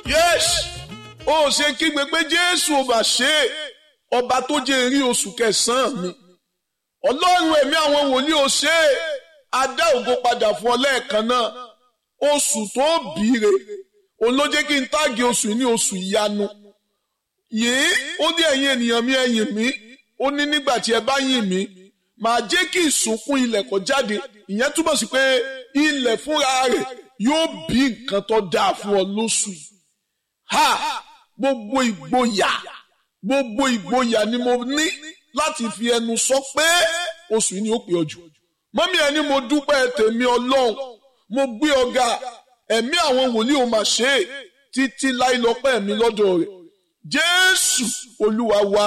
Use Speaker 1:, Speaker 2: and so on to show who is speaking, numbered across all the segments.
Speaker 1: yes ó ṣe kígbe pé jésù ò bá ṣe é ọba tó jẹ́ rí oṣù kẹsàn-án mi ọlọ́run ẹ̀mí àwọn wòlíì ò ṣe é adá ògo padà fún ọ lẹ́ẹ̀kan náà oṣù tó bìíre òun ló jẹ́ kí n táàgì oṣù ní oṣù ìyanu yìí ó ní ẹ̀yin ènìyàn mi ẹ̀yìn mi ó ní nígbà tí ẹ bá yìn mí màá jẹ́ kí ìsúnkún ilẹ̀ kó jáde ìyẹn túmọ̀ sí pé ilẹ̀ fúnra rẹ̀ yóò bí nǹkan tó dáa fún ọ lóṣù yìí ha gbogbo ìgboyà gbogbo ìgboyà ni mo ní láti fi ẹnu sọ pé oṣù yìí ni ó pè ọ jù mọ́mí ẹni mo dúpẹ́ tèmi ọlọ́run mo gbé ọ̀gá ẹ̀mí àwọn wòlíì ò mà ṣe é títí láì lọ́pẹ́ mi lọ́dọ̀ rẹ̀ jésù olúwa wa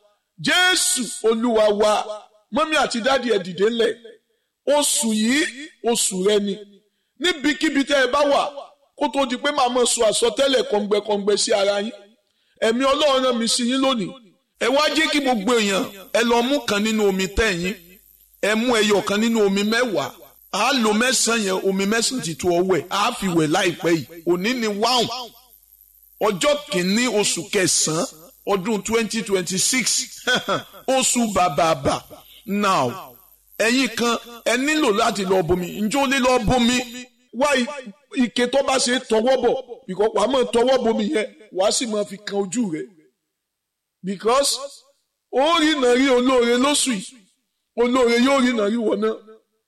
Speaker 1: jésù olúwa wa mọ́mí àti dáàdi ẹ̀ dìde ńlẹ̀ oṣù yìí oṣù rẹ ni níbikíbi tẹ́ ẹ bá wà kó tó di pé màá mọ̀ sọ àsọtẹ́lẹ̀ kọ̀ǹgbẹ̀kọ̀ǹgbẹ̀ sí ara yín ẹ̀mí ọlọ́run rán mi sí yín lónìí ẹ wá jẹ́ kí gbogbo èèyàn ẹ lọ mú kan nínú omi tẹ̀yìn ẹ mú ẹyọ kan nínú omi mẹ́wàá a lo mẹ́sàn-án yẹn omi mẹ́sàn-án ti tó ọwẹ́ a fi wẹ̀ láìpẹ́ yìí òní ni wáhùn ọjọ́ kìíní oṣù kẹsàn-án ọdún twenty twenty six oṣù bàbàbà now ẹ̀yin kan ẹ nílò láti lọ bomi njó lé lọ bomi wá ike tó bá ṣe tọwọ́ bọ̀ because wàá mọ̀ tọwọ́ bomi yẹn wàá sì máa fi kan ojú rẹ̀ because ó rí nàrí olóore lóṣù yìí olóore yóò rí nàrí wọ̀ náà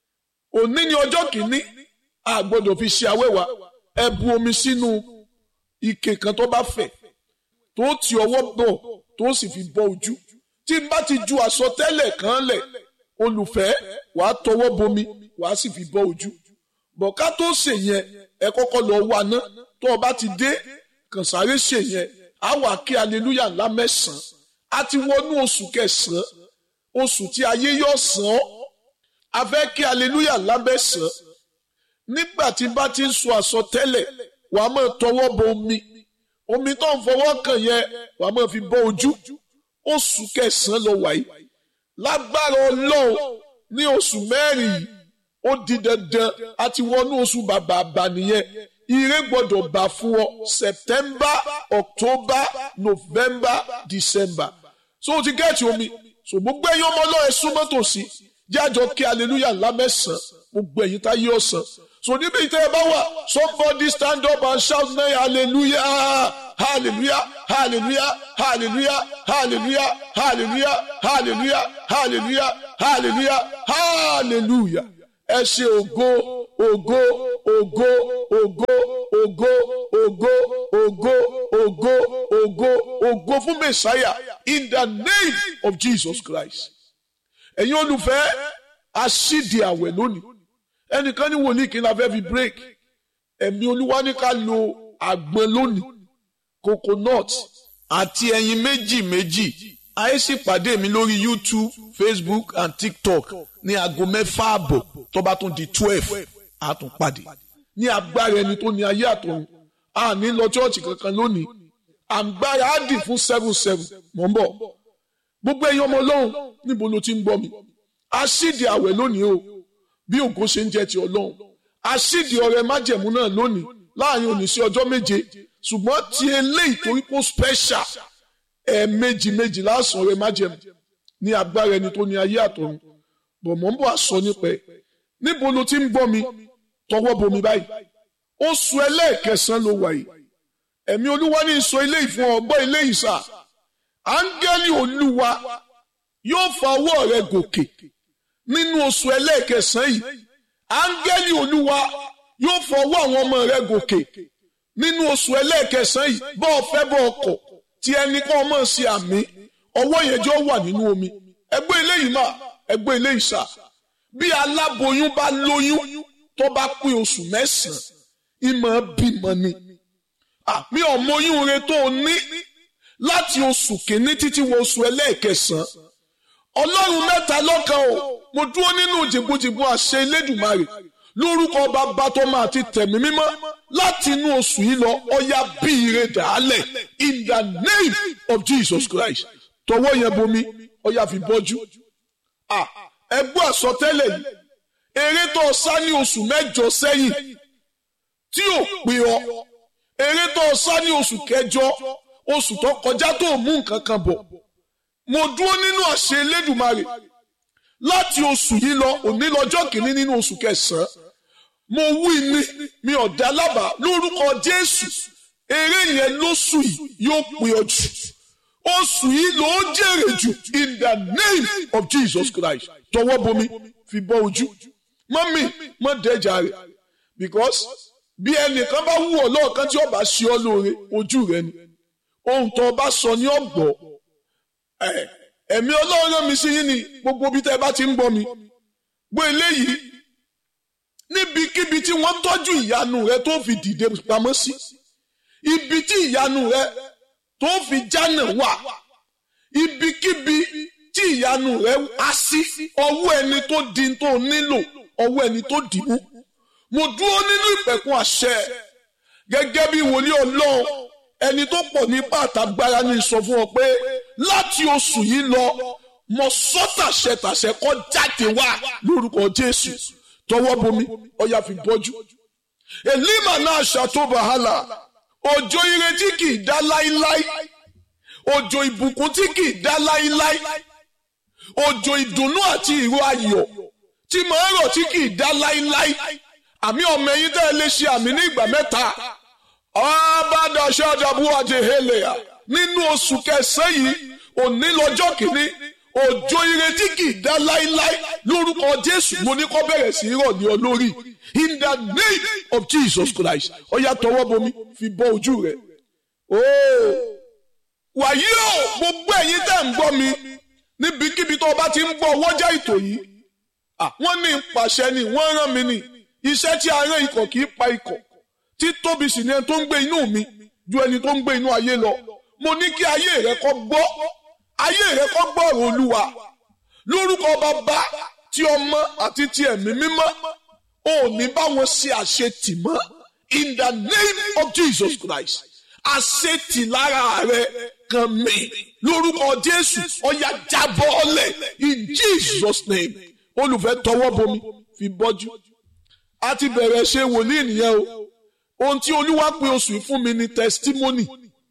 Speaker 1: òní ni ọjọ́ kìíní a gbọ́dọ̀ fi ṣe awẹ́wà ẹ bu omi sínú ike kan tó bá fẹ̀ tó ti ọwọ́ bọ̀ tó sì fi bọ́ ojú tí n bá ti ju àsọtẹ́lẹ̀ kan lẹ̀ olùfẹ́ wàá tọwọ́ bomi wàá sì fi bọ́ ojú bọ̀ ká tó ṣe yẹn ẹ kọ́kọ́ lọ wá ná tó o bá ti dé kàn sáré ṣe yẹn á wà kí aleluya ńlá mẹ́sàn-án á ti wọnú oṣù kẹsàn-án oṣù tí ayé yóò sàn ọ́ a fẹ́ kí aleluya ńlá mẹ́sàn-án nígbà tí bá ti ń sọ àsọtẹ́lẹ̀ wàá máa tọwọ́ bọ omi omi tó ń fọwọ́ kàn yẹn wàá máa fi bọ́ ojú oṣù kẹsàn-án lọ wáyé lágbára ọlọ́run ní oṣù mẹ́rin yìí ó di dandan àti wọnú oṣù bàbàbà nìyẹn ire gbọ́dọ̀ bá fún ọ september october november december so o ti gẹ́ẹ̀tì omi so gbogbo ẹ̀yin ọmọ ọlọ́run súnmọ́ tòsí jájọ kí hallelujah ńlá mẹ́sàn-án gbogbo ẹ̀yin tá yé ọ̀sán so níbi ìtẹ́ ẹ bá wà somebody stand up and shout now hallelujah hallelujah hallelujah hallelujah hallelujah hallelujah hallelujah hallelujah hallelujah hallelujah ẹ ṣe ògo ògo ògo ògo ògo ògo ògo ògo ògo ògo fún mẹsàáyà in the name of jesus christ ẹ̀yin olùfẹ́ aṣídìí àwẹ̀ lónìí ẹnìkan ní wòlíì kí n la fẹ́ fi break ẹ̀mí olúwa ní ká lo àgbọn lónìí coconut àti ẹyin méjì méjì ayé sì pàdé mi lórí youtube facebook and tiktok ní aago mẹ́fà àbọ̀ tó bá tún di twelve a tún pàdé ní agbára ẹni tó ní ayé àtọ̀run a ní lọ chọ́ọ̀chì kankan lónìí àgbára á dì fún seven seven mọ̀ ń bọ̀ gbogbo ẹ̀yin ọmọ ọlọ́run níbo ló ti ń gbọ́ mi aṣídì àwẹ̀ lónìí o bí ògo ṣe ń jẹ́ ti ọlọ́run aṣídì ọrẹ májẹ̀mú náà lónìí láàrin òní sí ọjọ́ méje ṣùgbọ́n ti eléyìí torí kó special ẹ̀ẹ̀mejì méjì lásán ọrẹ májẹ̀mú ní agbára ẹni tó ní ayé àtọ̀run bọ̀ mọ̀ ń bọ̀ àsọ nípa ẹ̀ níbo ló ti ń gbọ́ mi tọwọ́ bomi báyìí oṣù ẹlẹ́ẹ̀kẹsàn-án ló wà yìí ẹ̀mí olúwa ní sọ eléyìí fún ọgbọ́n eléyìí sà áńgẹ́lì olúwa yóò fa ọwọ́ rẹ gòkè nínú oṣù ẹlẹ́ẹ̀kẹsàn yìí áńgẹ́lì olúwa yóò fa ọwọ́ àwọn ọmọ rẹ gòkè nínú oṣù ẹlẹ́ẹ̀kẹsàn yìí bọ́ ọ fẹ́ bọ́ ọkọ̀ tí ẹnì kan mọ̀ sí àmì ọwọ́ yẹn jọ wà nínú omi ẹgbẹ́ eléyìí mà ẹgbẹ́ eléyìí sà bí aláboyún bá lóyún tó bá pín oṣù mẹ́sàn-án ìmọ̀ bímọ ni àmì ọmọyún rẹ tó o ní láti oṣù kìíní títí wọ oṣù ẹlẹ́ẹ̀kẹsàn-án ọlọ́run mẹ́ta lọ́kan o mo dúró nínú jìbùjìbù àṣẹ elédùmarè lórúkọ bàbá tó máa ti tẹ̀mí mímọ́ láti inú oṣù yìí lọ ọya bí ire dàálẹ̀ in the name of Jesus Christ tọwọ́ yẹn bomi ọya fi bọ́jú ẹ gbọ́ àsọtẹ́lẹ̀ yìí eré tó sá ní oṣù mẹ́jọ sẹ́yìn tí ò pé ọ eré tó sá ní oṣù kẹjọ oṣù tó kọjá tó mú nǹkan kan bọ̀ mo dúró nínú àṣẹ Elédùmarè láti oṣù yìí lọ òní lọ́jọ́ kìíní nínú oṣù kẹsàn-án mo wí ni mi ò dá lábàá lórúkọ Jésù eré yẹn lóṣù yìí yóò pè ọ jù oṣù yìí ló jèrè jù in the name of Jesus Christ tọwọ́ bomi fi bọ́ ojú mọ́mí mọ́ dẹ́jà rẹ̀ because bí ẹnìkan bá wù ọ́ lọ́ọ̀kan tí ó bá ṣe ọ́ lóore ojú rẹ ni ohun tó bá sọ ní ọ̀gbọ́ ẹ̀mí ọlọ́run mi sí yín ni gbogbo bí tẹ́ bá ti ń gbọ́ mi gbọ́ eléyìí níbikíbi tí wọ́n tọ́jú ìyanu rẹ tó fi dìde pamọ́ sí ibi tí ìyanu rẹ tó fi jánà wà ibikíbi tí ìyanu rẹ á sí ọwọ́ ẹni tó di tó nílò ọwọ́ ẹni tó dì mú mo dúró nínú ìpẹ̀kun àṣẹ gẹ́gẹ́ bí wòlíì ọlọ́run ẹni tó pọ̀ nípa àtàgbára ní sọ fún ọ pé láti oṣù yìí lọ mo sọ tàṣẹ tàṣẹ kó jáde wá lórúkọ jésù tọwọ́ bomi ọyà fi bọ́jú èlímà náà ṣàtó wàhálà òjò ìrètí kì í dá láíláí òjò ìbùkún tí kì í dá láíláí òjò ìdùnnú àti ìró ayọ̀ tí màá rọ̀ tí kì í dá láíláí àmì ọmọ ẹ̀yin tẹ́ ẹ lè ṣe àmì ní ìgbà mẹ́ta ọ̀bádàṣẹ́ ọ̀dàbù àti hélèà nínú oṣù kẹsàn-án yìí òní lọ́jọ́ kìíní òjò ìrètí kì í dá láíláí lórúkọ Jésù mo ní kó bẹ̀rẹ̀ sí í rọ̀ ní ọ lórí in the name of Jesus Christ ọ̀yà tọwọ́ bomi fi bọ́ ojú rẹ̀ ooo wàyí o gbogbo ẹ̀yin tẹ́ ń gbọ́ mi níbikíbi tó o bá ti ń gbọ́ wọ́jà ètò yìí wọ́n ní pàṣẹ ni wọ́n rán mi ni iṣẹ́ tí a rán ikọ̀ kì í pa ikọ̀ tí tóbi sì ni ẹni tó ń gbé inú mi ju ẹni tó ń gbé inú ayé lọ mo ní kí ayé rẹ kó gbọ́ ayé rẹ kó gbọ́ ọ̀rọ̀ olúwa lórúkọ bàbá tí ọmọ àti ti ẹ̀mí mímọ́ ò ní bá wọn ṣe àṣetì mọ́ in the name of Jesus Christ àṣetì lára rẹ kan mi lórúkọ Jésù ọ̀yà jábọ́ ọ̀lẹ̀ in Jesus name olùfẹ́ tọwọ́ bomi fi bọ́jú a ti bẹ̀rẹ̀ ṣe wòlíì nìyẹn o ohun tí olúwa pè oṣù yìí fún mi ni testimony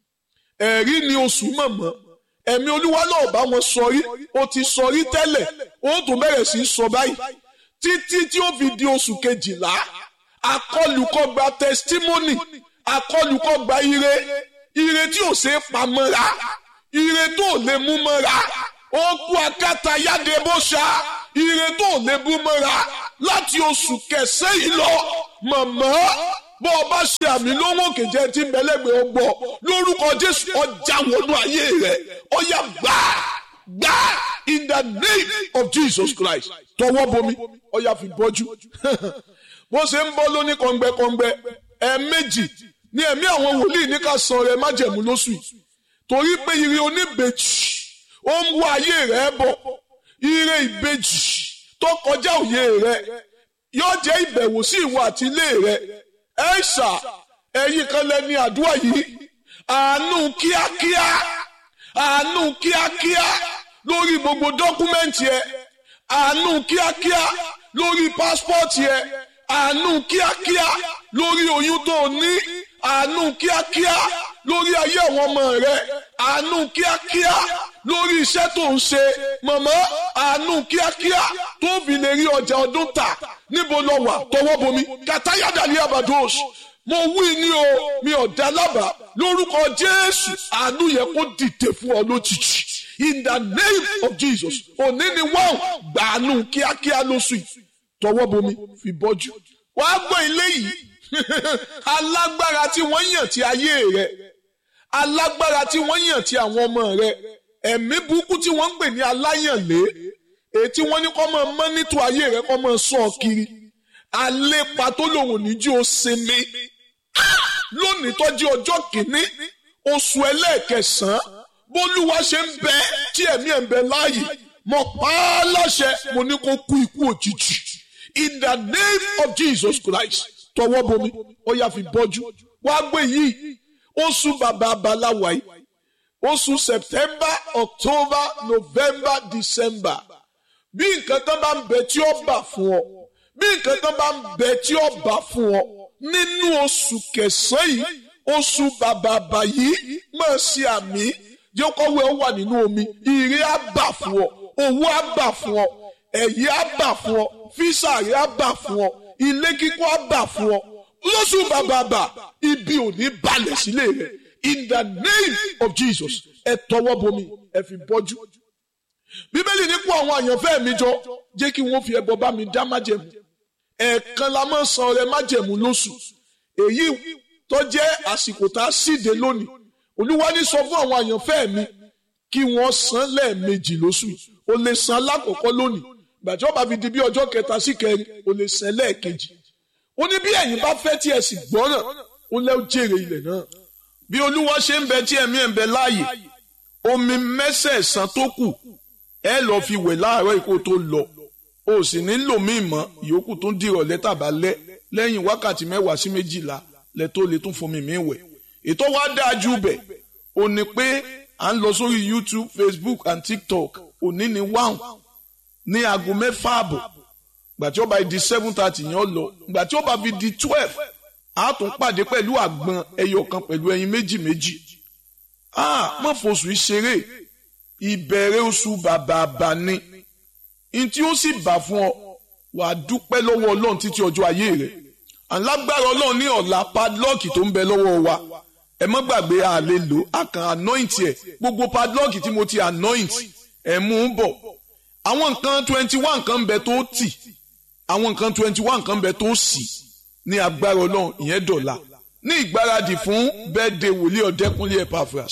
Speaker 1: ẹ̀rí ni oṣù mọ̀mọ́ ẹ̀mí olúwa náà bá wọn sọrí o ti sọrí tẹ́lẹ̀ o tún bẹ̀rẹ̀ sí í sọ báyìí títí tí ó fi di oṣù kejìlá akọlùkọgba testimony akọlùkọgba ire ire tí ò ṣe é pamọ́ra ire tó lè mú mọ́ra ó kú akátá yáde bó ṣá ire tó lè mú mọ́ra láti oṣù kẹsẹ́ yìí lọ mọ̀mọ́ bó o bá ṣe àmì lówó kejì tí ń bẹ̀lẹ́gbẹ̀ ọ gbọ́ lórúkọ Jésù ọjà wọnú ayé rẹ̀ ọyà gbà gbà in the name of Jesus Christ tọwọ́ bomi ọyà fi bọ́jú bó ṣe ń bọ́ lóní kọ̀ǹgbẹ́kọ̀ǹgbẹ́ ẹ̀ẹ̀mejì ní ẹ̀mí àwọn wòlíì ní ká san rẹ̀ májẹ̀mú lóṣù yìí torí pé ire oníbejì ó ń wá ayé rẹ̀ bọ̀ ire ìbejì tó kọjá òye rẹ̀ yóò jẹ́ ìbẹ̀wò sí ìwọ àti ilé rẹ̀ ẹ ṣà ẹ̀yin kan lẹ́ni àdúrà yìí àánú kíákíá àánú kíákíá lórí gbogbo dọ́kúmẹ́ǹtì ẹ àánú kíákíá lórí pásítọ̀tì ẹ àánú kíákíá lórí oyún tó o ní àánú kíákíá lórí ayé àwọn ọmọ rẹ àánú kíákíá lórí iṣẹ́ tó ń ṣe mọ̀mọ́ àánú kíákíá tó fi lè rí ọjà ọdún tà níbo lọ wà tọwọ́ bomi kàtáyàdà ní abados mo wí ní o mi ò dá lábàá lórúkọ Jésù àánú yẹ kó dìde fún ọ lójijì in the name of Jesus òní ni wọ́n gbàánú kíákíá lóṣù yìí tọwọ́ bomi fi bọ́jú wàá gbọ́ ilé yìí alágbára tí wọ́n yàn ti ayé rẹ̀ alágbára tí wọ́n yàn ti àwọn ọmọ rẹ̀ ẹ̀mí burúkú tí wọ́n ń pè ní aláyànlé èyí tí wọ́n ní kọ́ máa mọ́nítò ayé rẹ̀ kọ́ máa sọ ọ kiri alépa tó lòun níjú ó sinmi lónìí tọ́jú ọjọ́ kìíní oṣù ẹlẹ́ẹ̀kẹsàn-án bólúwa ṣe ń bẹ tí ẹ̀mí ẹ̀ ń bẹ láàyè mo pa á láṣẹ mo ní kó kú ikú òjijì in the name of Jesus Christ tọwọ́ bomi ó yá fi bọ́jú wàá gbé yìí oṣù bàbá abaláwa yìí oṣù September October November December bí nǹkan tán bá ń bẹ tí ó bà fún ọ bí nǹkan tán bá ń bẹ tí ó bà fún ọ nínú oṣù kẹsàn-án yìí oṣù bàbàbà yìí máa ṣe àmì jẹ́ kọ́wé ó wà nínú omi ire á bà fún ọ owó á bà fún ọ ẹ̀yí á bà fún ọ físà rẹ á bà fún ọ ilé kíkọ́ á bà fún ọ lóṣù bàbàbà ibi ò ní balẹ̀ sílé rẹ in the name of Jesus ẹ tọwọ́ bomi ẹ fi bọ́jú bíbélì nípò àwọn àyànfẹ́ mi jọ jẹ́ kí wọ́n fi ẹbọ bá mi dá májẹ̀mú ẹ̀ẹ̀kan la máa ń san ọrẹ májẹ̀mú lóṣù èyí tó jẹ́ àsìkò tá a síde lónìí olúwa ní sọ fún àwọn àyànfẹ́ mi kí wọ́n san lẹ́ẹ̀mejì lóṣù o lè san lákòókò lónìí gbàtí ó bá fi di bí ọjọ́ kẹta sí kẹrin o lè san lẹ́ẹ̀kejì ó ní bí ẹ̀yin bá fẹ́ tí ẹ sì gbọ́ràn ó lẹ́ jèrè ilẹ̀ náà bí olúwa ṣe ń bẹ tí ẹ̀mí ẹ̀ ń bẹ láàyè omi mẹ́sẹ̀ẹ̀sán tó kù ẹ lọ fi wẹ̀ láàárọ̀ ikú tó lọ o sì nílò míì mọ́ ìyókù tó ń dìrọ̀ lẹ́tàbá lẹ́ lẹ́yìn wákàtí mẹ́wàá sí méjìlá lẹ tó lè tún fomi mi wẹ̀ ètò wa dáa ju bẹ̀ ò ní pé à ń lọ sórí YouTube Facebook and TikTok òní ni wáhùn ní aago mẹ́fà àbọ̀ gbà tí ó bá di seven thirty yẹn lọ gbà tí ó bá fi di twelve a tún pàdé pẹ̀lú àgbọn ẹyọ kan pẹ̀lú ẹyin méjì méjì ah mọ̀ fosù ìṣeré ìbẹ̀rẹ̀ oṣù bàbàbà ni n tí ó sì bà fún ọ wàá dúpẹ́ lọ́wọ́ ọlọ́run títí ọjọ́ ayé rẹ̀ alágbára ọlọ́run ní ọ̀la padlọ́ọ̀kì tó ń bẹ lọ́wọ́ wa ẹ mọ́ gbàgbé a lè lò á kàn anoint ẹ̀ gbogbo padlọ́ọ̀kì tí mo ti anoint ẹ̀ mú un bọ̀ àwọn nǹkan twenty one kan ń bẹ tó tì àwọn nǹkan twenty one kan ń bẹ tó sì ní agbára ọlọ́run ìyẹn dọ̀la ní ìgbáradì fún birthday wòlíì ọ̀dẹ́kúnlé Epaphras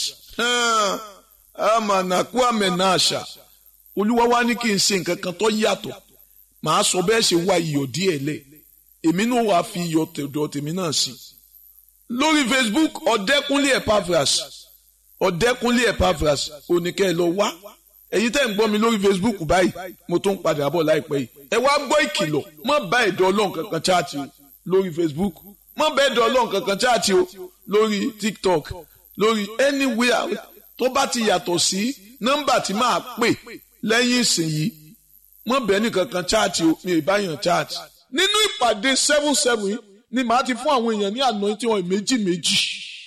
Speaker 1: amànàkú àmẹ́nà àṣà olúwa wá ní kí n ṣe nǹkan kan tó yàtọ̀ màá sọ bẹ́ẹ̀ ṣe wá iyọ̀ díẹ̀ lẹ̀ èmi náà wàá fi iyọ̀ tẹ̀dọ̀ tèmi náà sí lórí Facebook ọ̀dẹ́kúnlé Epaphras ọ̀dẹ́kúnlé Epaphras oníkẹ́ ẹ lọ wá ẹ̀yin tẹ́ ń gbọ́ mi lórí Facebook báyìí mo tún padà bọ̀ láìpẹ́ yìí ẹ wá gbọ́ ìkìlọ̀ má bá ẹ̀dọ̀ ọlọ́run kankan chaati o lórí Facebook má bá ẹ̀dọ̀ ọlọ́run kankan chaati o lórí TikTok lórí anywhere tó bá ti yàtọ̀ sí nọ́mbà tí máa pè lẹ́yìn ìsìn yìí má bẹ́ẹ̀ ní kankan chaati o mi ì bá yàn chaati nínú ìpàdé seven seven yìí ni màá ti fún àwọn èèyàn ní àná tí wọn méjì méjì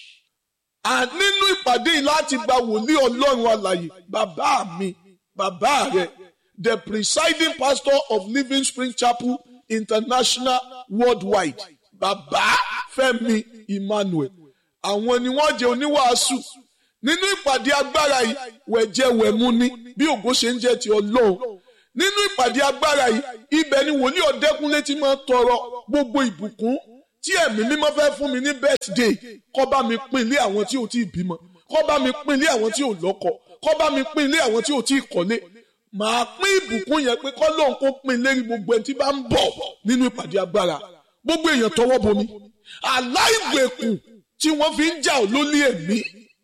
Speaker 1: nínú ìpàdé yìí láti gba wòlíì ọlọ́run alàyè bàbá mi bàbá rẹ the presiding pastor of Living Spring Chapel International worldwide bàbá Fẹ́mi Emmanuel àwọn ni wọ́n jẹ́ oníwàásù nínú ìpàdé agbára yìí wẹ̀jẹ̀wẹ̀mú ni bí ògo ṣe ń jẹ́ ti ọlọ́run nínú ìpàdé agbára yìí ibẹ̀ ni wòlíì ọ̀dẹ́kúnlé ti máa tọrọ gbogbo ìbùkún tí ẹ̀mí mímọ́ fẹ́ fún mi ní birthday kó bá mi pín ilé àwọn tí ò tí ì bímọ kó bá mi pín ilé àwọn tí ò lọ́kọ kó bá mi pín ilé àwọn tí ò tí ì kọ́lé màá pín ìbùkún yẹn pé kọ́ lóun kó pín lérí gbogbo ẹni tí bá ń bọ̀ nínú ìpàdé agbára gbogbo èèyàn tọwọ́ bomi aláìgbèkùn tí wọ́n fi ń jà ọ́ lólé ẹ̀mí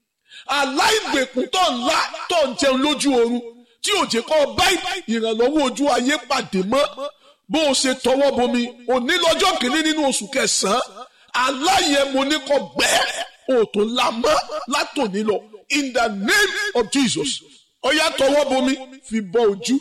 Speaker 1: aláìgbèkùn tó ń lá tó ń jẹun lójú oorun tí ò jẹ́ kọ́ bá ìrànlọ́wọ́ ojú ayé pàdé mọ́ bó o ṣe tọwọ́ bomi òní lọ́jọ́ kìíní nínú oṣù kẹsàn-án aláyẹ̀mọ ní kò gbẹ́ òtò ńlá mọ́ látòní lọ in the name of Jesus ọ̀yá tọwọ́ bomi fi bọ ojú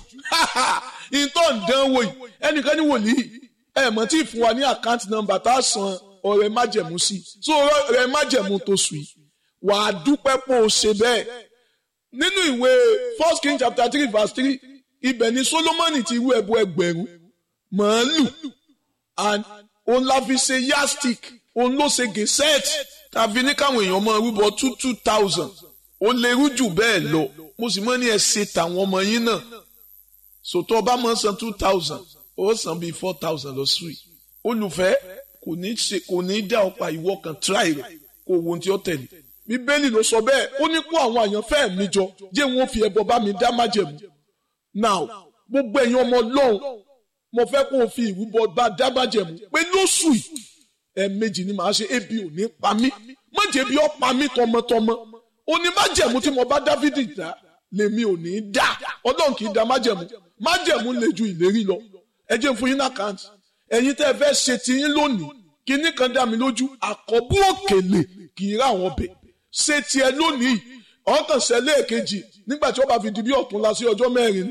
Speaker 1: ìtọ́ ǹdánwò yìí ẹnìkan ní wòlíì ẹ̀ mọ̀ tí ì fún wa ní àkáǹtì nọ́mbà tá a san ọ̀rẹ́ májẹ̀mú sí so ọ̀rẹ́ májẹ̀mú tó sùn yìí wàá dúpẹ́ pé o ṣe bẹ́ẹ̀ nínú ìwé first king chapter three verse three ibẹ̀ ni solomoni ti rú ẹbọ ẹgbẹ̀rún màálù and òun la fi ṣe yastic òun ló ṣe gẹ̀sẹ́ẹ̀tì tàbí ní káwọn èèyàn máa rúbọ two two thousand ó lè rú jù bẹ́ẹ̀ lọ mo sì mọ́ ní ẹ ṣe tàwọn ọmọ yín náà sòtọ́ ọba máa san two thousand ó san bíi four thousand lọ sùn yìí olùfẹ́ kò ní ṣe kò ní dá ọ̀pá ìwọ kan try rẹ̀ kó wo ohun tí ó tẹ̀lé bíbélì ló sọ bẹ́ẹ̀ ó ní kó àwọn àyànfẹ́ mi jọ jẹ́ wọn fi ẹbọ bá mi dá májẹ̀mú now gbogbo ẹ̀yin ọmọ ọlọ́run mo fẹ́ kó o fi ìrúbọ bá dá májẹ̀mú pé lóṣù yìí ẹ̀ẹ̀mejì ni màá ṣe ebi ò ní pa mí má jẹ́ bí ó pa mí tọmọtọmọ ó ní májẹ̀mú tí mo bá dávidi dá lèmi ò ní dá ọlọ́run kì í dá májẹ̀mú májẹ̀mú lè ju ìlérí lọ ẹ jẹ́ fún yín ní àkáǹtì ẹ̀yin tẹ́ ẹ fẹ́ ṣe tiyín lónìí kinní kan dá mi lójú àkọ́bù òkèlè kì í rà wọ́n bẹ̀ ṣe tiẹ̀ lónìí ọ̀kan ṣẹlẹ̀ èkejì nígbà tí ó bá fi di bí ọ̀tún la sí ọjọ́ mẹ́rin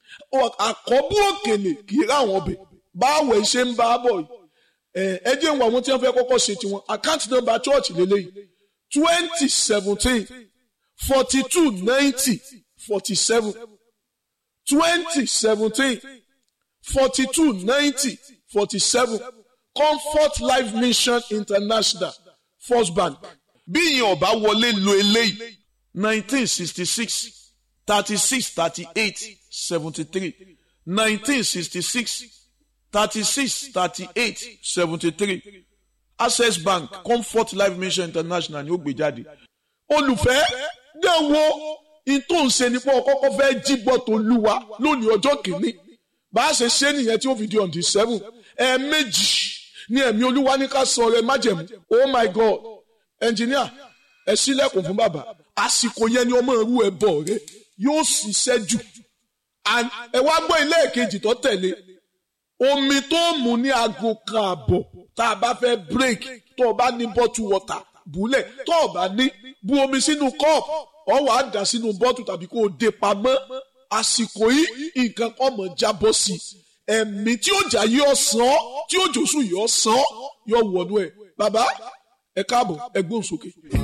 Speaker 1: àkọ́bù òkèlè kì í rà wọ́n bẹ̀ báwo ṣe ń bá a bọ̀ yìí ẹ jẹ́ ìwọ̀n àwọn tí wọ́n fẹ́ kọ́kọ́ ṣe tiwọn àkáǹtì nọ́mbà chọ́ọ̀chì lélẹ́yìí twenty seventeen forty two ninety forty seven twenty seventeen forty two ninety forty seven comfort life mission international first bank bí ìyẹn ọba wọlé lo eléyìí nineteen sixty six thirty six thirty eight seventy three nineteen sixty six thirty six thirty eight seventy three access bank comfort life mission international ni ó gbé jáde olùfẹ́ dẹ́wọ́ ìtò ń ṣe nípa ọkọ́kọ́ fẹ́ jíbọ̀ tó lúwa lónìí ọjọ́ kìíní bá a ṣe ṣe nìyẹn tí ó fi di on the seven ẹ̀ẹ̀mejì ní ẹ̀mí olúwa ní ká sọ rẹ májẹ̀mú oh my god engineer ẹ sílẹ̀kùn fún bàbá àsìkò yẹn ni ọmọ ìrú ẹ bọ̀ rẹ yóò ṣiṣẹ́ jù ẹ wá gbọ́ ilé ìkejì tó tẹ̀lé omi tó mú ní aago kan àbọ̀ tá a bá fẹ́ break tó o bá ní bottle water búlẹ̀ tó o bá ní bu omi sínú cup ọ wà á dà sínú bottle tàbí kó o dé pamọ́ àsìkò yìí nǹkan kan mọ̀ jábọ́ sí i ẹ̀mí tí ó jà yí ọ̀sán tí ó jòsùn yí ọ̀sán yóò wọnú ẹ̀ bàbá ẹ káàbọ̀ ẹ gbóhùn sókè.